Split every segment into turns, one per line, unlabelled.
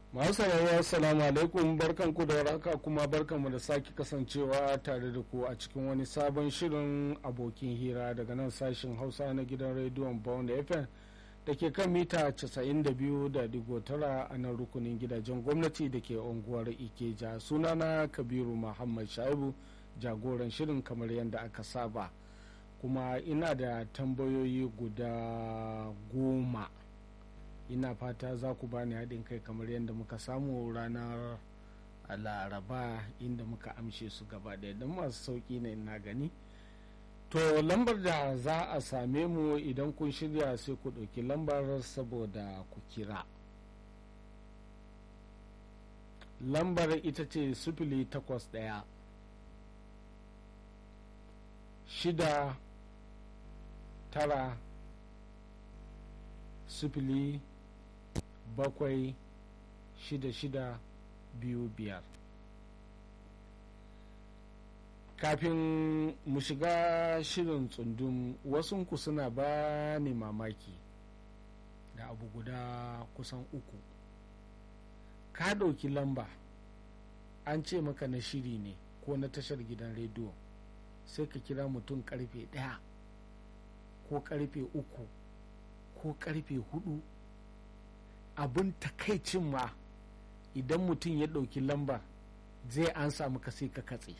masu sauraro assalamu alaikum barkanku da waraka kuma barkanmu da sake kasancewa tare da ku a cikin wani sabon shirin abokin hira daga nan sashen hausa na gidan rediyon bond fm da ke kan mita 92.9 a nan rukunin gidajen gwamnati da ke unguwar ikeja sunana kabiru muhammad shaibu jagoran shirin kamar yadda aka saba kuma ina da tambayoyi guda goma ina fata za ku bani haɗin kai kamar yadda muka samu ranar laraba inda muka amshe su gaba ɗaya don masu sauƙi ne ina gani to lambar da za a same mu idan kun shirya sai ku ɗauki lambar saboda ku kira lambar ita ce sifili takwas ɗaya shida tara sifili bakwai shida shida biyu biyar kafin mu shiga shirin tsundum wasunku suna ba ni mamaki da abu guda kusan uku ka ɗauki lamba an ce maka na shiri ne ko na tashar gidan rediyo sai ka kira mutum karfe ɗaya ko karfe uku ko karfe hudu abin takaicin ma idan mutum ya ɗauki lambar zai an samu ka sai ka katse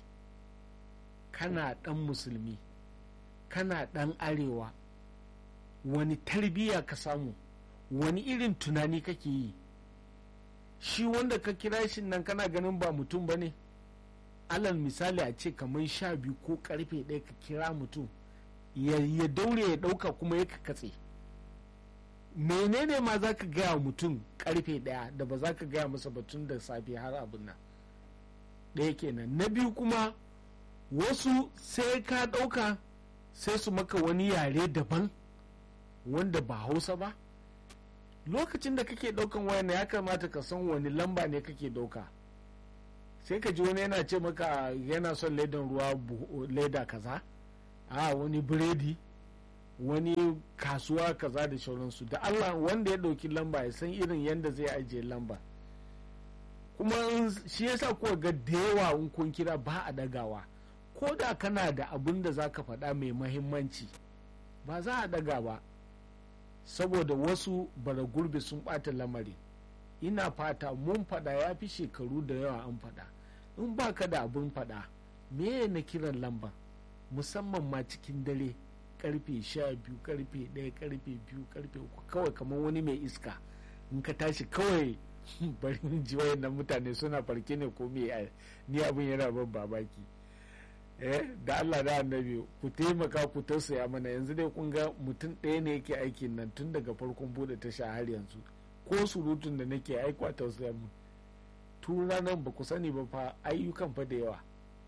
kana ɗan musulmi kana ɗan arewa wani tarbiyya ka samu wani irin tunani kake yi shi wanda ka kira shi nan kana ganin ba mutum ba ne alal misali a ce kamar sha biyu ko karfe ɗaya ka kira mutum ya daure ya ɗauka kuma ya katse menene ma za ka gaya mutum karfe ɗaya da ba za ka gaya masa batun da safe har abin nan ɗaya kenan na biyu kuma wasu sai ka ɗauka sai su maka wani yare daban wanda ba hausa ba lokacin da kake ɗaukan wayan ya kamata ka san wani lamba ne kake ɗauka sai ka ji wani yana ce maka yana son ledan ruwa leda kaza a wani biredi wani kasuwa kaza da sauransu da allah wanda ya ɗauki lamba ya san irin yadda zai ajiye lamba kuma shi yasa kuwa ga da yawa in kun kira ba a dagawa ko da kana da abin da za ka faɗa mai mahimmanci ba za a daga ba saboda wasu bara gurbi sun ɓata lamari ina fata mun faɗa ya fi shekaru da yawa an faɗa in ba ka da abin faɗa me na kiran lamba musamman ma cikin dare karfe sha biyu karfe ɗaya karfe biyu karfe uku kawai kamar wani mai iska in ka tashi kawai bari ji wayannan mutane suna farke ne ko me ni abin yana ban babaki eh da Allah da annabi ku taimaka ku tausaya mana yanzu dai kun ga mutum ɗaya ne yake aikin nan tun daga farkon bude tasha har yanzu ko surutun da nake aikwa tausaya mu tun ranar ba ku sani ba fa ayyukan fa da yawa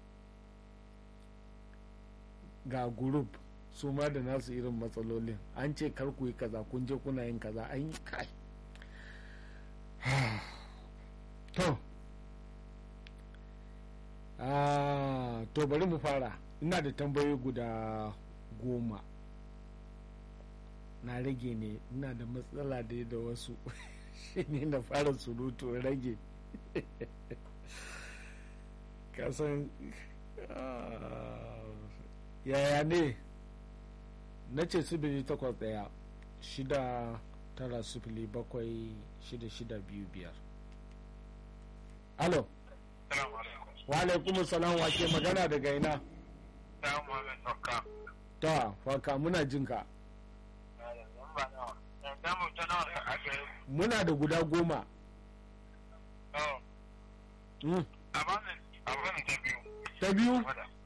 ga group su ma da nasu irin matsalolin an ce kar ku yi kaza kun je kuna yin kaza an yi kai to to bari mu fara ina da tambayoyi guda goma na rage ne ina da matsala da da wasu shine na fara surutu rage kasan yaya ne na ce sifili takwas ɗaya shida tara sifili bakwai shida shida biyu biyar alo wa alaikum salam wa ke magana daga ina ta faka muna jin ka muna da guda goma ta biyu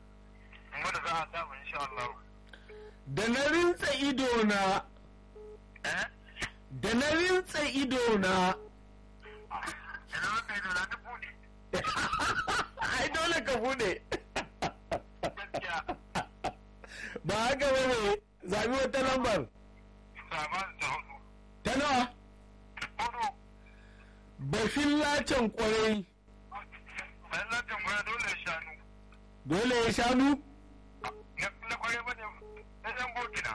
da na rintsa ido na da na rintsa ido na ai dole ka bude ba haka ba ne zabi wata lambar ta nawa bashin lacen kwarai dole ya shanu
na kwarai ba ne na yan burkina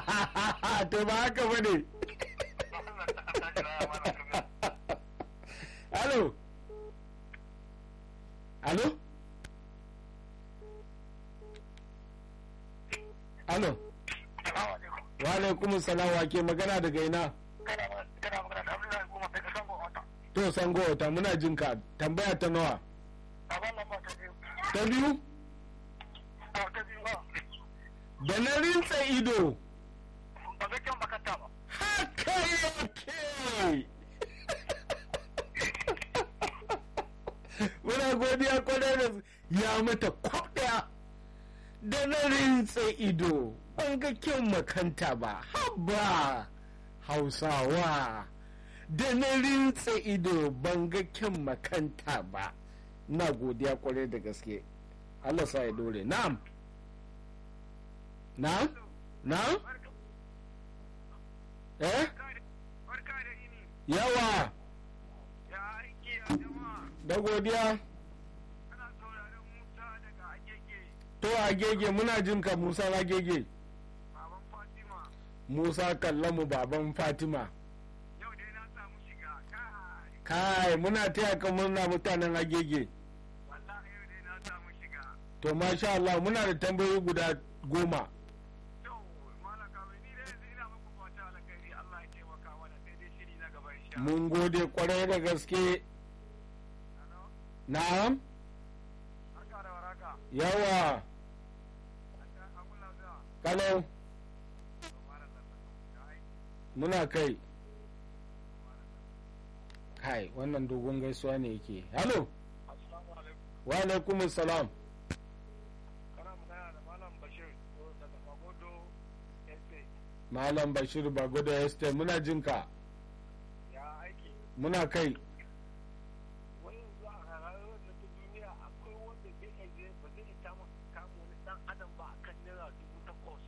to ba haka ba ne alo alo alo
Salamu alaikum.
wa alaikum salam wa ke magana daga ina
Kana kana magana da Abdullahi Goma daga Sango Wata.
to sango wata muna jin ka tambaya ta nawa
Baban lamba ta biyu.
ta biyu
A ta biyu ba.
da na rinsa ido
Ba ga kyan makanta ba.
haka yake muna godiya kwarai da ya mata kwaf daya da na rinsa ido ban ga kyan makanta ba haba hausawa da na rinsa ido ban ga kyan makanta ba na godiya kwarai da gaske Allah sa ya dore na'am na'am na'am eh
Barka da ini.
yawa
Ya aiki a jama'a.
da godiya
Ana sauraron Musa daga Agege.
to a gege muna jin ka musa na gege
Baban Fatima.
musa kallamu baban fatima
Yau dai na samu shiga. Kai.
kai muna taya ka murna mutanen agege
Wallahi yau dai na samu shiga.
to masha Allah muna da tambayoyi guda goma
Yau malaka wai ni dai yanzu ina muku fata alkhairi Allah ya taimaka mana sai dai shiri na gaba insha Allah.
mun gode kwarai da gaske
Hello?
na'am
Barka da waraka.
yawa
Abun lafiya.
kalau
Subhanallah. Ya aiki.
muna kai kai wannan dogon gaisuwa ne yake halo
Assalamu alaikum.
wa alaikum salam
Kana magana da Malam Bashir ko daga Magodo SA.
malam bashir bagoda este muna jin ka
Ya aiki.
muna kai
Wani yanzu a rayuwar na ta duniya akwai wanda bai iya je ba zai ta kama wani dan adam ba akan naira dubu takwas.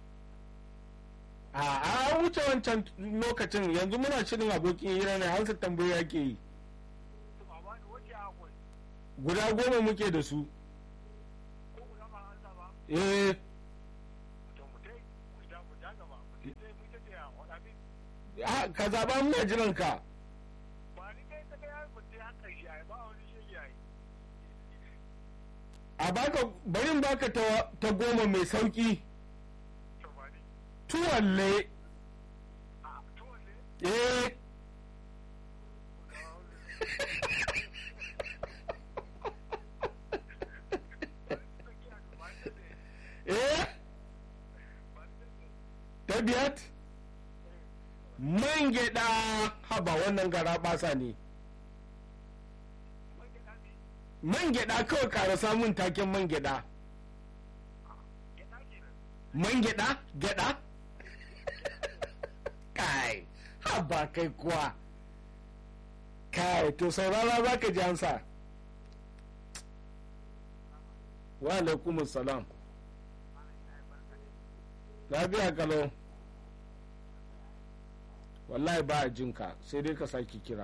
a a wuce wancan lokacin yanzu muna shirin abokin hira ne hansa tambayoyi ake yi
To a bani wace akwai
guda goma muke da su
ko guda ba an sa ba.
eh
To mu dai mu ja mu ja gaba. Mu dai dai mu ta ce a wada min.
a, ka zaba muna jiran ka
Ba ni dai ta ga ya mu dai haka shi ai ba wani shi ai.
a baka barin baka ta, ta goma mai sauki
To ba ni.
tuwalle
A to ne.
eh eh ta biyat man gyaɗa haba wannan gara basa ne man gyaɗa kawai ƙara samun taken man gyaɗa man gyaɗa gyaɗa kai haba kai kuwa kai to saurara za ka ji ansa wa alaikumus salam lafiya kalau wallahi ba a jinka sai dai ka sake kira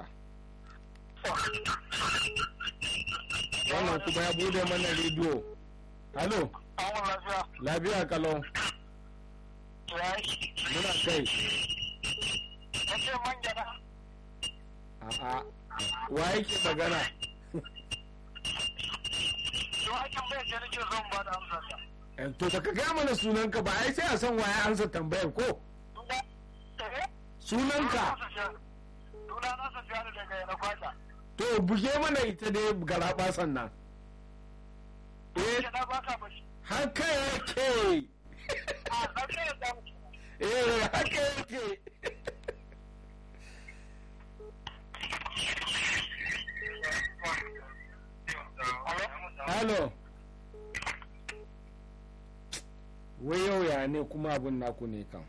wannan kuma ya bude mana rediyo halo
Awon lafiya.
lafiya kalau
Ya yi.
muna kai
Ka ce man gyada.
a'a wa yake magana
To aikin bai ce nake son ba da amsar ta.
Eh, to da ka gaya mana sunanka ba ai sai a san waye ansa tambayar ko sunanka
Suna na safiya da daga yana kwata.
to buge mana ita dai garaba sannan eh
Gyada ba ka bashi.
haka yake
A lafiya da mutu.
eh haka yake halo wai yau ya ne kuma abin naku ne kan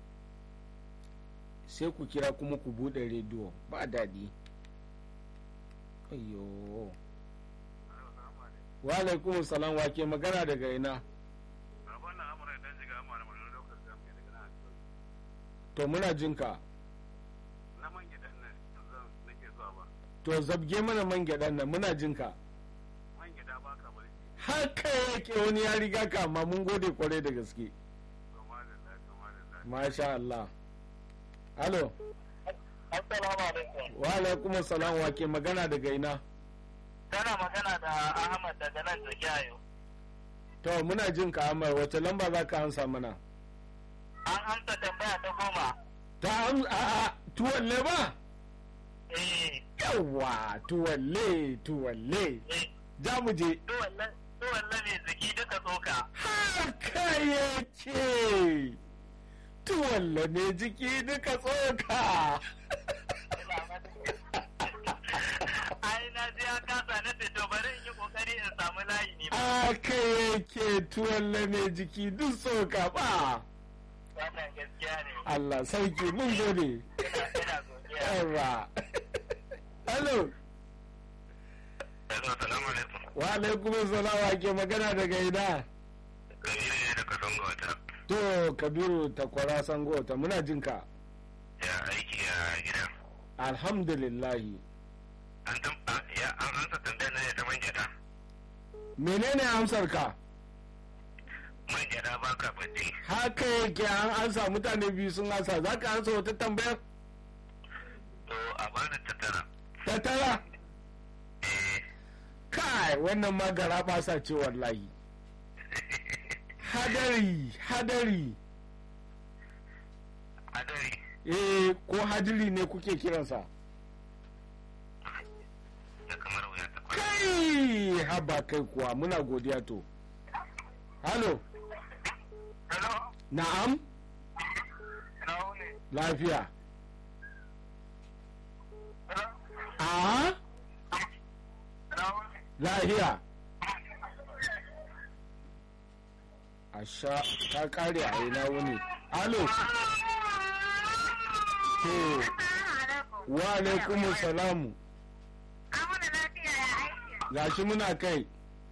sai ku kira kuma ku bude rediyo ba daɗi ayyo wa alaikum salam wa ke magana daga ina to muna jinka
Na man gidan nan yanzu nake zuwa ba.
to zabge mana man gyaɗan nan muna jinka
Man gida ba ka bari.
haka yake wani ya riga ka amma mun gode kwarai da gaske
Kama da la, kama da la.
masha Allah halo
Assalamu alaikum.
wa alaikum salam wa ke magana daga ina
Kana magana da Ahmad daga nan Jokiyayo.
to muna jin ka Ahmad wace lamba za ka ansa mana
An amsa tambaya ta goma.
ta am a a tuwalle ba
Eh,
yawa tuwalle tuwalle
eh,
za mu je
duwallan duwallan mai ziki duka tsoka.
haka yake tuwalle ne jiki duka tsoka
Ai na ji ya kasa na ce to bari in yi kokari in samu layi ne ba.
haka yake tuwalle ne jiki duk tsoka ba
Wannan gaskiya ne.
Allah sauki mun gode
Ina ina godiya.
yawa hello
Hello, assalamu alaikum.
wa alaikum salam wa ke magana daga ina
Kabiru ne daga Songo wata.
to kabiru takwara sango ta muna jin ka
Ya aiki a gida.
alhamdulillahi
An tam ya an ansa tambayar na ta man gyada.
menene amsar ka
Man gyada ba ka bacci.
haka yake an ansa mutane biyu sun ansa za ka ansa wata tambayar
To a bani tattara.
ta tara
Eh,
kai wannan ma gara basa ce wallahi hadari hadari
hadari.
eh ko hadiri ne kuke kiransa
Da kamar wuya ta kwana.
kai haba kai kuwa muna godiya to halo
Hello,
na'am
ina wuni.
lafiya
Hello,
a
ina wuni.
lafiya asha ta kare a ina wuni halo to wa alaikum salamu
Amuna lafiya ya aiki.
gashi muna kai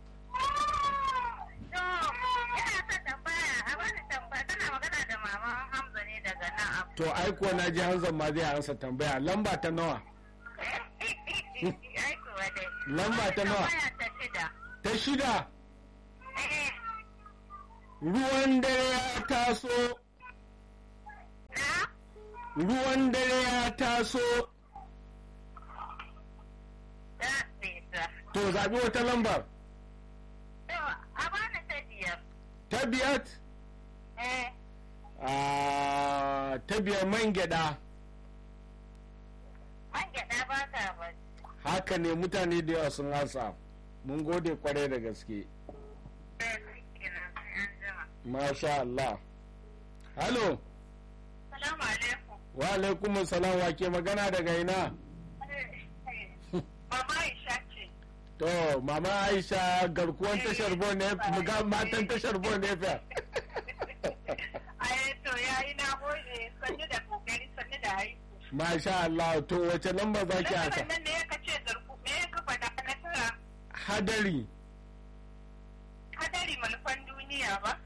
To, ina son tambaya, a bani tambaya, tana magana da mama Hamza ne daga nan abu.
to aiko na ji hanzan ma zai ansa tambaya lamba ta nawa
Aiko wadai.
Lamba ta nawa?
Tambaya ta shida.
ta shida
Eh,
ruwan dare ya taso
na?
ruwan dare ya taso
Da nisa.
to zaɓi wata lambar
To, a bani ta biyar.
ta biyar
Eh,
a ta biyar man gyaɗa
man gyaɗa ba ka ba.
haka ne mutane da yawa sun hasa mun gode kwarai da gaske
Eh, kenan sai an jima.
masha Allah halo
Salamu alaikum.
wa alaikum salam wa ke magana daga ina
Mama Aisha ce.
to mama aisha garkuwan tashar bon ne ga matan tashar bon ne fa
Ai, to yayi na gode, sannu da kokari, sannu da aiki.
masha Allah to wace lamba za ki haka
Lamarin nan ne ya kace zarku, me ya kafa da na tara
hadari
hadari manufan duniya ba?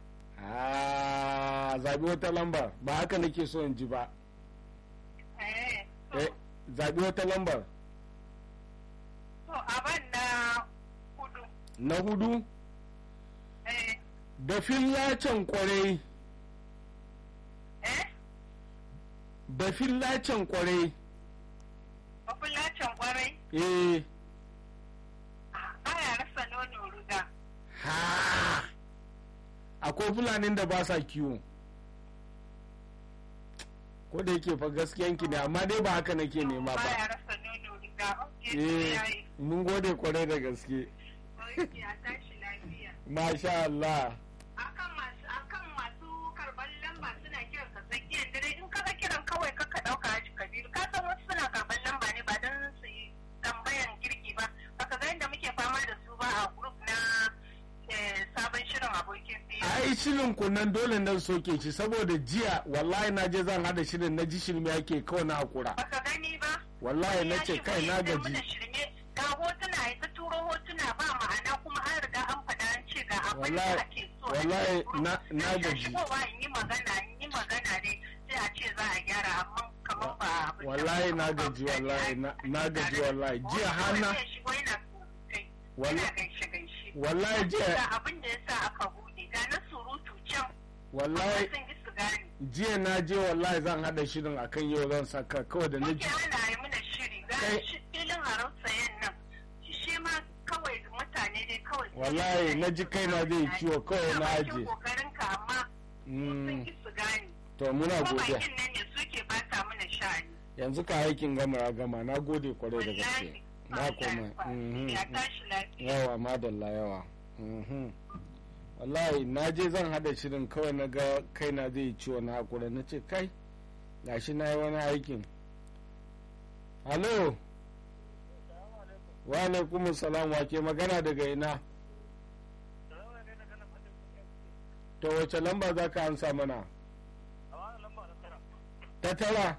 a zaɓi wata lambar ba haka nake so in ji ba
Eh, to,
eh zaɓi wata lambar
to aban na hudu.
na hudu
Eh,
da fillacen kwarai
eh,
da fillacen kwarai
mafulacin kwarai,
eh
baya rasa nono ruga.
ha akwai fulanin da ba sa kiwo ko da yake fa gaskiyanki ne amma dai ba haka nake nema
Baya
ba
rasa nono ruga. Ok, to
eh
yayi.
mun gode kwarai da gaske
Ok, a tashi lafiya.
masha Allah
akan masu akan masu karban lamba suna kiran ka tsakiyar dare in kaga kiran kawai kaka dauka haji kabiru ka san wasu suna karban lamba ne ba don su yi tambayan girki ba baka ga yadda muke fama da su ba a group na eh, sabon shirin abokin fiye
ai shirin kunnan dole nan soke shi saboda jiya wallahi na je zan hada shirin na ji shirme ake kawai na hakura
baka gani ba
wallahi na ce kai na
gaji
gaji
shirme ga hotuna ya ta turo hotuna ba ma'ana kuma an riga an faɗa an ce ga abin da
Wallahi-
ake so
wallahi na- na
Sai
gaji.
shigowa in yi magana in yi magana ne sai a ce za a gyara amma kamar ba abin da-
wallahi na gaji wallahi na- na gaji wallahi jiya hana
Wanda ya shigo yana surutai,
Walla-
yana gaishe-gaishe.
wallahi jiya
Ga abin da ya sa aka bude ga na surutu can
wallahi
sun yi su gane
jiya na je wallahi zan hada shirin akan yau zan saka kawai da na
muke
ji
ana yi mana shiri ga
Kai-
shi filin harar sayan nan shi ma kawai mutane dai kawai
wallahi na ji kaina zai ciwo kawai na
bakin
aje
kokarin ka amma su sun
Mm,
ki su gane
to muna
ko
godiya
bakin nan ne suke bata mana sha'ani
yanzu ka aikin gama ya gama na gode kwarai da gaske
wallahi
na koma mhm.
ya tashi lafiya
yawa madalla yawa mhm. wallahi na je zan hada shirin kawai na ga kaina zai ciwo na hakura na ce kai gashi na yi wani aikin halo wa alaikum salam wa ke magana daga ina to wace lamba za ka ansa mana ta tara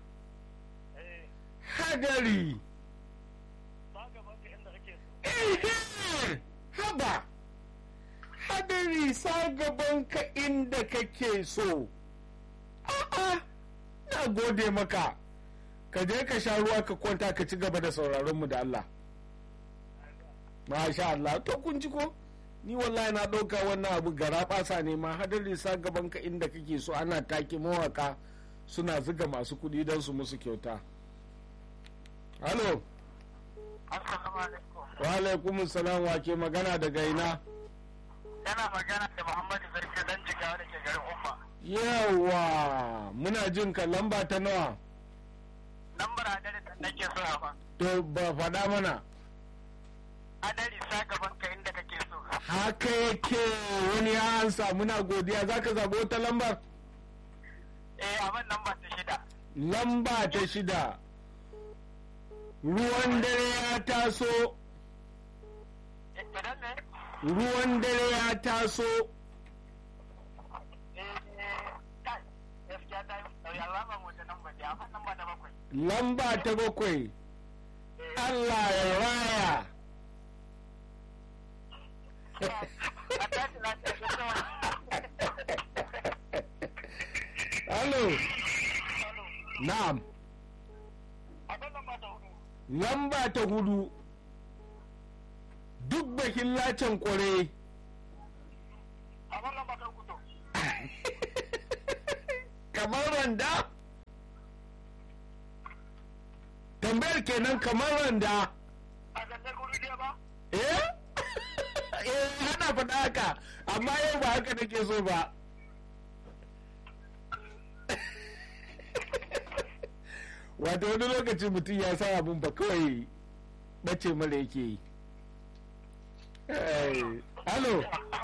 hadari Ehe, haba hadari sa gaban ka inda kake so a'a na gode maka ka je ka sha ruwa ka kwanta ka ci gaba da sauraron mu da Allah masha Allah to kun ji ko ni wallahi na ɗauka wannan abu gara ɓasa ne ma hadari sa gaban ka inda kake so ana take mawaka suna zuga masu kuɗi don su musu kyauta halo
Assalamu alaikum.
wa alaikum salam wa ke magana daga ina
Yana magana da Muhammadu Sarki dan jigawa da ke garin Umma.
yawa muna jin ka lamba ta nawa
Lambar adari da nake so a ba.
to ba faɗa mana
Adari sa gaban ka inda kake so.
haka yake wani ya ansa muna godiya za ka zaɓi wata lambar
Eh, abin lamba ta shida.
lamba ta shida ruwan dare ya taso
Eh, Idan ne?
ruwan dare ya taso
Eh, kai, gaskiya ta yi sauya alamar wata lamba ce, amma lamba ta bakwai.
lamba ta bakwai Allah ya raya
A tashi lafiya, ta sama.
Halo, na'am,
Abin lamba ta hudu.
lamba ta hudu duk bakin lacen kwarai
Abin lamba ta uku to.
kamar randa tambayar kenan kamar randa
A gantar guri ɗaya ba?
eh eh hana faɗa haka amma yau ba haka nake so ba wato wani lokaci mutum ya sa abin ba kawai bace mara yake yi Eh, Halo,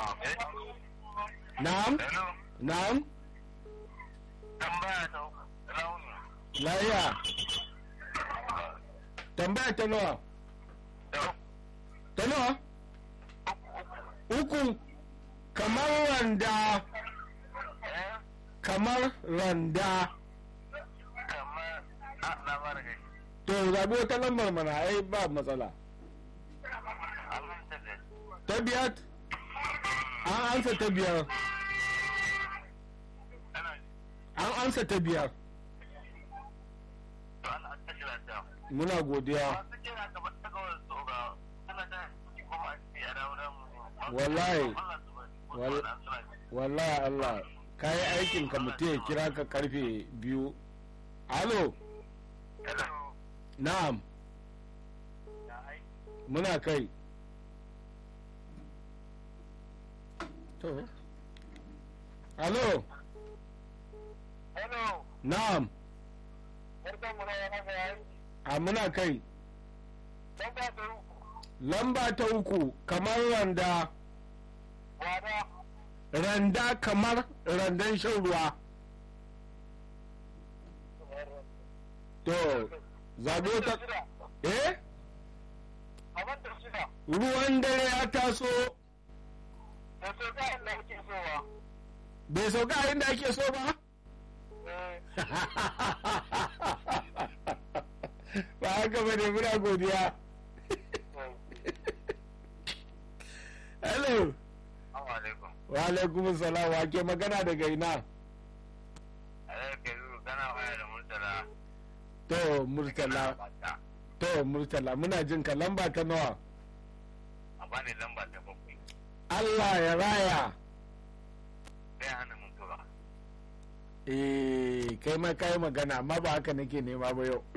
na'am,
Hello.
na'am,
Tambaya ta uku. Rauni.
laya, tambaya ta nawa,
Da uku.
ta nawa? Uku, kamar randa,
Eh,
kamar randa.
kamar a labarin gai.
To, zabi wata lambar mana, ai ba matsala.
Allah ta da.
Ta biyar, an ansa ta biyar,
Ana ji.
an ansa ta biyar.
To Allah ta shi lafiya.
Muna godiya.
Masu kira kamar ta kawai tsoga. Ana ta kuma a ce a dawo da mu.
Wallahi.
Allah su bari.
Wal-
Wallahi suna ji.
Wallahi Allah, ka yi aikin ka mutum ya kira ka karfe biyu. Halo,
Hello.
na'am,
Ya ai.
muna kai. To, halo,
Hello.
na'am,
Barkan mu da yana ga yayi.
a muna kai.
Dan ba ta uku.
Lamba ta uku, kamar randa,
Wada.
randa kamar randan shan ruwa. To, zabi wata, eh?
Abin da shida.
Ruwan dare ya taso,
Da so ga inda yake sowa.
bai sauka a inda ake so ba?
Eh.
ba haka ba ne muna godiya hello
Assalamu alaikum.
wa alaikum salam wa ke magana daga ina
Eh, ke zu kana waya da Murtala.
to murtala
Bata.
to murtala muna jin ka lamba ta nawa
A bani lamba ta bakwai.
Allah ya raya
Sai hana mutuwa.
eh kai ma kayi magana amma ba haka nake nema ba yau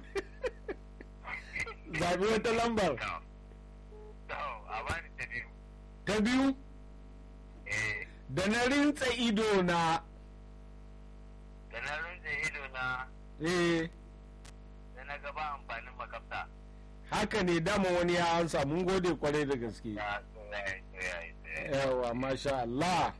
zabi wata lambar
To, to, a bani ta biyu.
ta biyu
Eh,
da na rintsa ido na
da na runze ido na
eh
da na gaba amfanin makafta.
haka ne dama wani ya ansa mun gode kwarai da gaske
Ya, to ya yi, to ya yi, to ya yi.
yawa masha Allah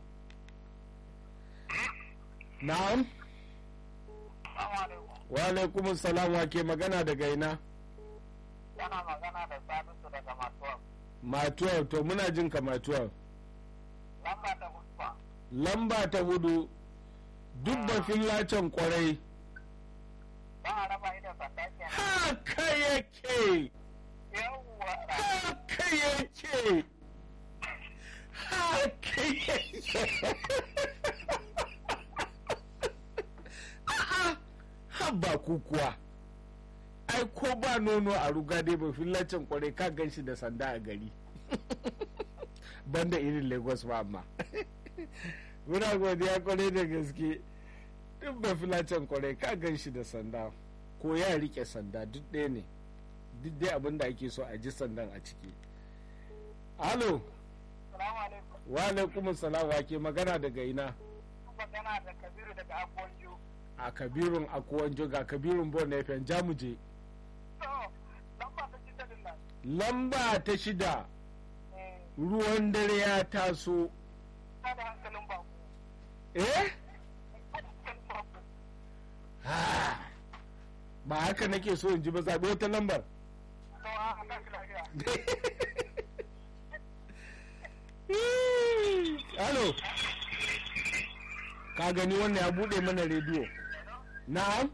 na'am
Assalamu alaikum.
wa alaikum salam wa ke magana daga ina
Yana magana da Salisu daga Matuwa.
matuwar to muna jin ka matuwar
Lamba ta Husba.
lamba ta hudu duk bafin lacen kwarai
Ba a raba idan sanda kenan.
haka yake
Yawwa.
haka yake haka yake a'a haba ku kuwa ai ko ba nono a ruga dai ba fillacin kwarai ka gan shi da sanda a gari banda irin lagos ba amma muna godiya kwarai da gaske duk ba filacin kwarai ka gan shi da sanda ko ya rike sanda duk ɗaya ne duk dai abin da ake so a ji sandan a ciki alo
Assalamu alaikum.
wa alaikum salam wa ke magana daga ina
Magana da Kabiru daga Abuwanju.
a kabirun akuwan ga kabirun bon fm jamuje
To, lamba ta shida din nan.
lamba ta shida
Eh,
ruwan dare ya taso
kada hankalin baku.
eh
Kada hankalin baku.
Ah, ba haka nake so in ji ba zaɓi wata lambar
To, a Allah shi lafiya.
Halo. Ka gani wannan ya bude mana rediyo. Na'am.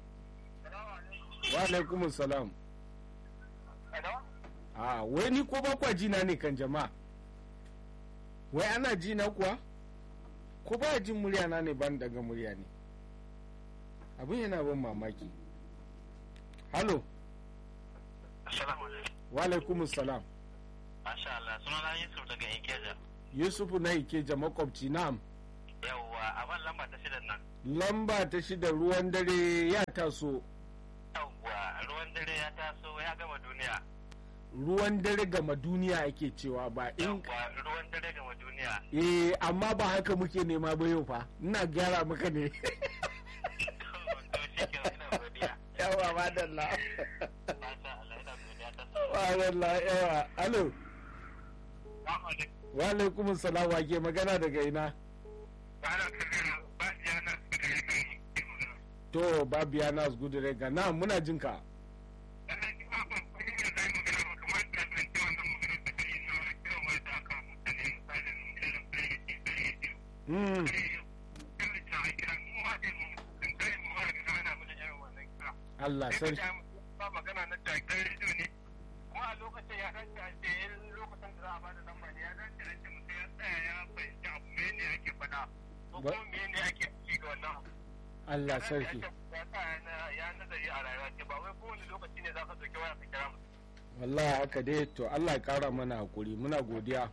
Wa alaikum salam.
Hello?
A wai ni ko ba kwa jina ne kan jama'a. Wai ana jina kuwa? Ko ba jin murya na ne ban daga murya ne. Abin yana ban mamaki. Halo.
Assalamu alaikum.
Wa alaikum salam.
Masha Allah, sunana Yusuf daga Ikeja.
Yusufu na Ikeja makwabci na'am.
Yawwa, a ban lamba ta shidan nan.
Lamba ta shida ruwan dare ya taso.
Yawwa, ruwan dare ya taso ya gama duniya.
ruwan dare gama duniya ake cewa ba in
Yawwa, ruwan dare gama duniya.
eh amma ba haka muke nema ba yau fa ina gyara maka ne
To, shi ke ina godiya.
yawa madalla
Masha Allah, ina godiya ta so.
madalla yawa alo
Assalamu alaikum.
wa alaikum salam wa ke magana daga ina
Ana kabiru, ba ya na suka yi kai.
to babiya nas gudure ga na muna jin ka
Sannan ki ba ban kuɗi da zai magana ba kamar da zan ce wannan magana da kai na kira mai da aka mutane misalin irin biredi biredi.
mm.
Irin ta kira mu ma din mun kai mu ma da ana mana irin wannan kira.
Allah
Sai
sarki
ka ji ba magana na jakar rediyo ne. Kuma a lokacin ya dace a ce yin lokacin da za a ba da lamba ne ya dace a ce mutum ya tsaya ya fahimci abu mene ake faɗa. Ko
Ba-
kuma mene ake ci ga wannan abu.
Allah sarki
Ya sa ya nazari a rayuwa ce ba wai kowane lokaci ne za ka ɗauki waya ka kira mutum.
wallahi haka dai to Allah ya kara mana hakuri muna godiya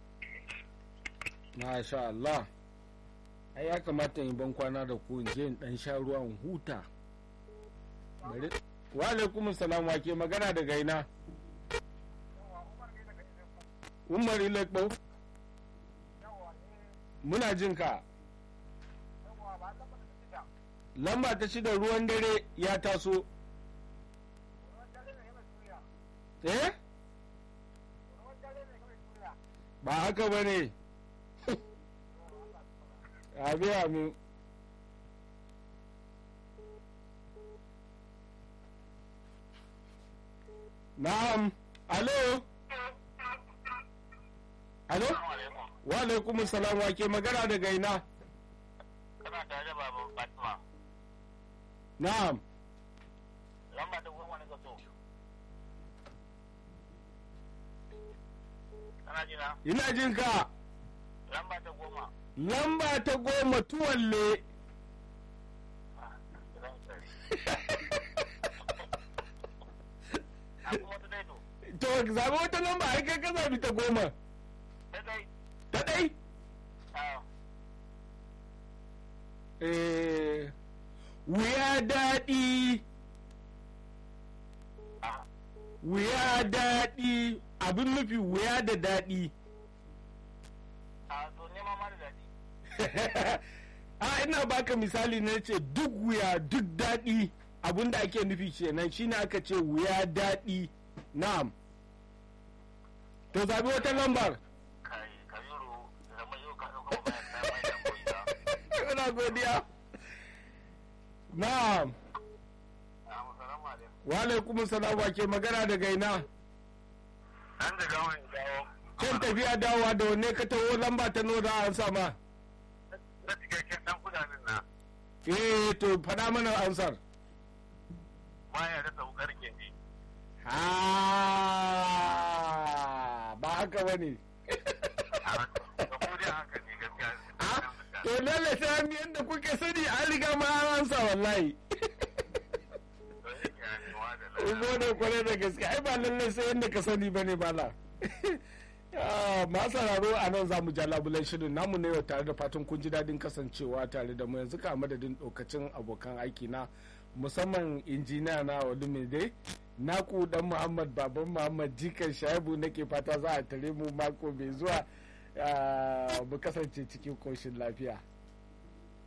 masha Allah ai ya kamata in ban kwana da ku in je in dan sha ruwa in huta bari wa alaikum salam wa ke magana daga ina Umar Ilekbo muna jin ka lamba ta shida ruwan dare ya taso eh ba haka ba ne abi amin na'am alo alo wa alaikum salam wa ke magana daga ina
Kana tare da babu Fatima.
na'am
Lamba ta goma ne ka so. Kana jina?
ina jin ka
Lamba ta goma.
lamba ta goma tuwalle
A kuma ta daito.
to zaɓi wata lamba ai kai ka zaɓi ta goma
Ta dai.
ta ɗai
Ah,
eh wuya daɗi
a
wuya daɗi abin nufi wuya da daɗi
a to nema ma da daɗi
a ina baka misali na ce duk wuya duk daɗi abin da ake nufi kenan shine aka ce wuya daɗi na'am to zabi wata lambar
kai kabiru zama yau ka ɗauka ba bayan ta mai tamboyi
ina godiya na'am
a musalamu alaikum
wa alaikum salam wa ke magana daga ina
an da gawon dawo
kan tafiya dawowa da wanne ka taho lamba ta nuna an sama
na cikakken ɗan kudanin na
eh to faɗa mana ansar
baya da saukar keji
ha ba haka ba ne
da ko dai haka ne gaskiya
to lalle sai an yadda kuke sani an riga ma an ansa wallahi
to yake yanewa da
in gode kwarai da gaske ai ba lalle sai yadda ka sani bane bala masu sauraro a nan za mu ja labulan shirin namu ne yau tare da fatan kun ji daɗin kasancewa tare da mu yanzu ka madadin ɗaukacin abokan aiki na musamman injiniya na olumide naku dan muhammad baban muhammad jikan shaibu nake fata za a tare mu mako mai zuwa ah, mu kasance cikin koshin lafiya